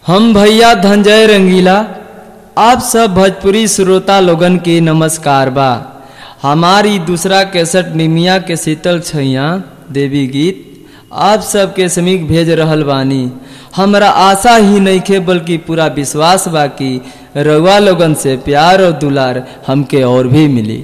हम भैया धंजय रंगीला आप सब भोजपुरी श्रोता लोगन के नमस्कार बा हमारी दूसरा कैसेट निमिया के शीतल छैया देवी गीत आप सबके समीक भेज रहल बानी हमरा आशा ही नइखे बल्कि पूरा विश्वास बा कि रउआ लोगन से प्यार और दुलार हमके और भी मिली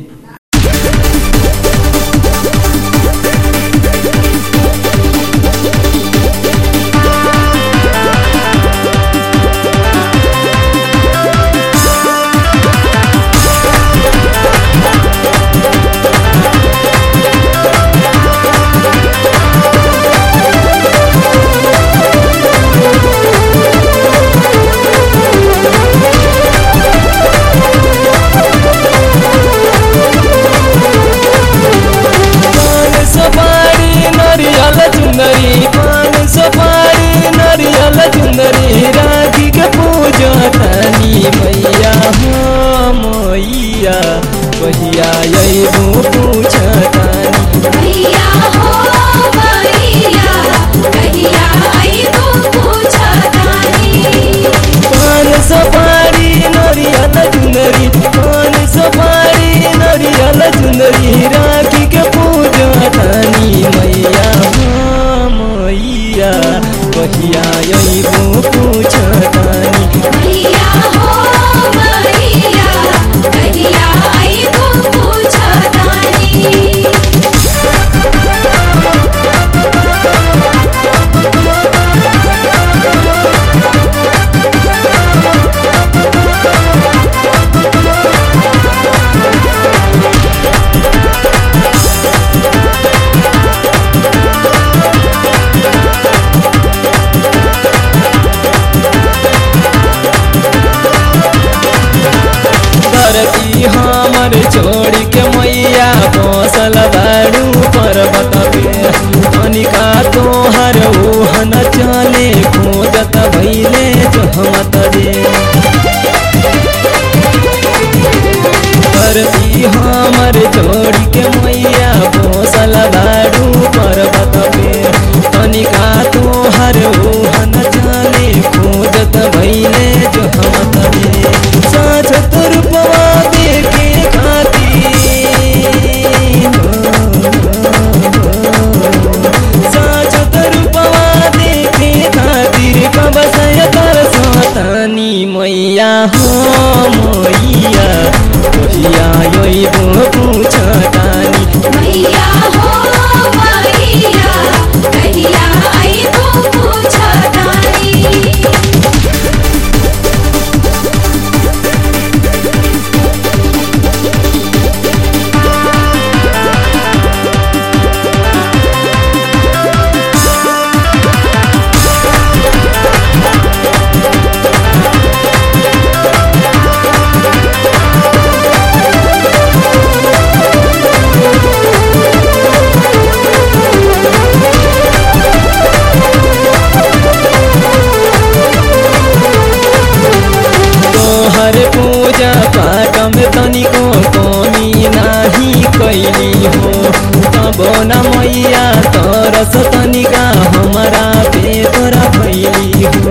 पान सुपारी नरियल चुंदरी पान सुपारी नरियल चुंदरी राखी के पूजा तनी मैया हो मैया कहिया अइबू पूछ तानी भैया हो भैया कहिया आइबो पूछतानी पान सुपारी नरियल चुंदरी पान सुपारी नरियल चुंदरी राखी के पूजा तनी मैया हो मैया कहिया अइबू पूछ तानी भैया हो भैया कहिया आइबो पूछतानी धरती हमर छोड़ के मैया बसल बाड़ू पर्वत पे अनिका तोहर ओहन चले खोजत भैले जहमत रे धरती हमर छोड़ के मैया बसल बाड़ू पर्वत पे अनिका तोहर ओहन चले खोजत भैले जहमत रे साँझ तुरपवा देखे खातिर साँझ तुरपवा देखे खातिर कबसय कर सतानी मैया हो मैया कहिया अइबो पूछतानी भैया हो भैया कहिया आइबो पूछतानी तोहर पूजा पाठ में तनिको कमी नाही कैली हो तबो न मैया तरस तनिका हमारा पे तोरा भैली हो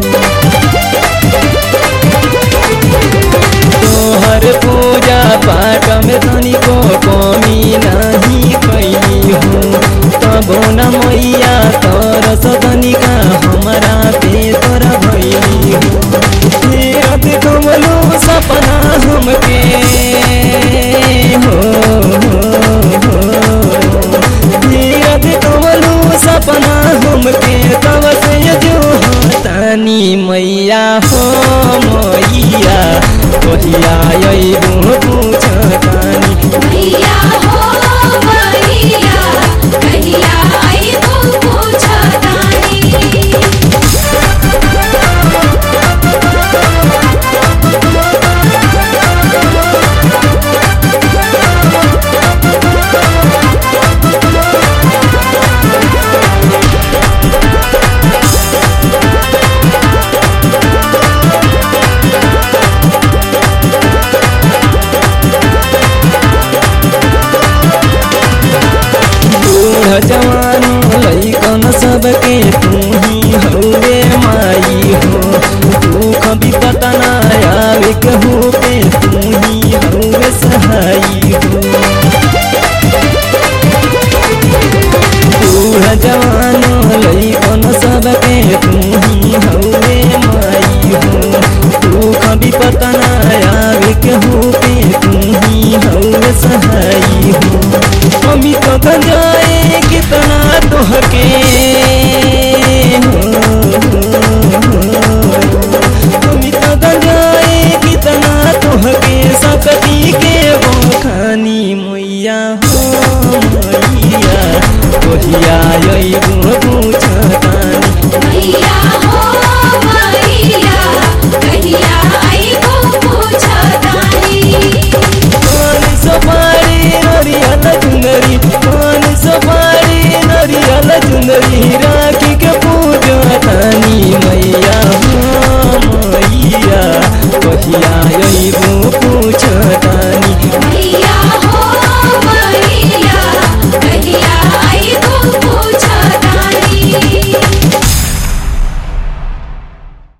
तोहर पूजा पाठ में तनिको कमी नाही कैली हो तबो न मैया तरस तनिका हमारा पे तोरा भैली हो तीरथ कमलो सपना हमके हो तीरथ कमलो सपना हमके तब से जो तानी मैया हो मैया कहिया अइबू पूछ तानी भैया